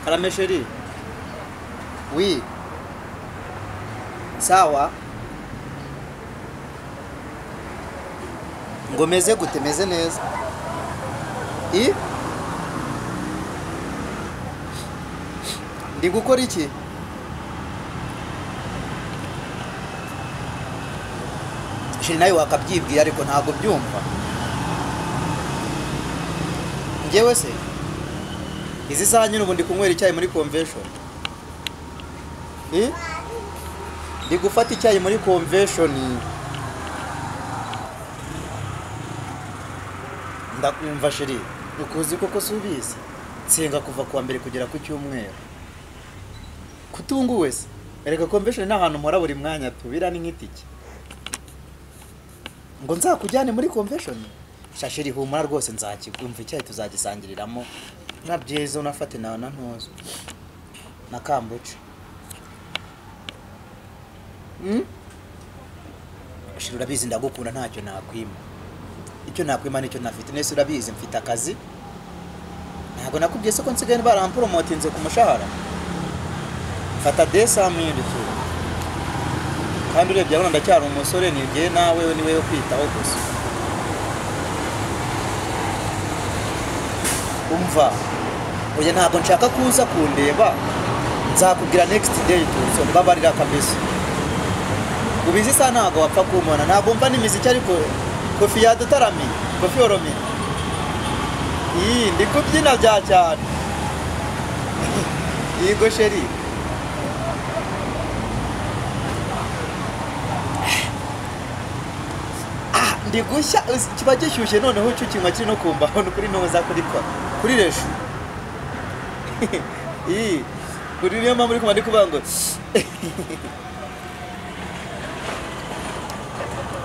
Haramesheri Oui. Sawa. Ngo meze gute meze neza. I Ndi gukora iki? Shiri nawe wakabyibwiye ariko ntabwo byumva. Njyewe se izi saha nyine ubu ndi kunywera icyayi muri convention. I? Ndi gufata icyayi muri convention. Ndakumva shiri. Ukuzi koko subizi. Nsenga kuva kuwa mbere kugera ku cyumweru. Kutunguwe se. Erega convention ni ahantu mpora buri mwanya tubira ni nk'itike. Ngo nzakujyane muri convention. Shashiri humura rwose nzakikumva icyayi tuzagisangiriramo. Na byiza unafate nawe na ntuzo. Na kambuca. Mm? Shira urabizi ndagukunda ntacyo nakwima. Icyo nakwima nicyo nafite nese urabizi mfite akazi. Ntabwo nakubwiye se ko nsigaye barampromotinze ku mushahara. Mfata 200,000 tu. Kandi urebye abona ndacyari umusore nibwiye nawe we niwe yo kwitaho gusa. Umva. Oya ntabwo nshaka kuza kundeba. Nzakubwira next day tu. Mbabarira kabisa. ubizi isa ntabwo wapfa kumubona ntabwo mva n'imiziki ariko kofi yadutarami kofi oromi iyi ndi kubyina bya cyane yego sheri Ah, ndi gushya uzi, kiba gishyushye noneho ucyukinywa kiri no kumbaho ni ukuri ntuza kurikora kuri reshu iyi kuri niyo mpamvu uri kumva ndi kuvuga ngo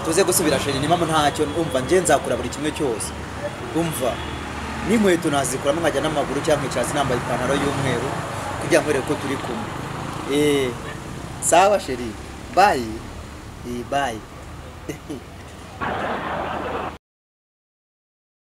tuze gusubira sheri ni mpamvu ntacyo umva njye nzakora buri kimwe cyose umva n'inkweto nazikuramo nkajya n'amaguru cyangwa nkicara nambaye ipantaro y'umweru kugira ngo urebe ko turi kumwe eee sawa sheri bayi iyi bayi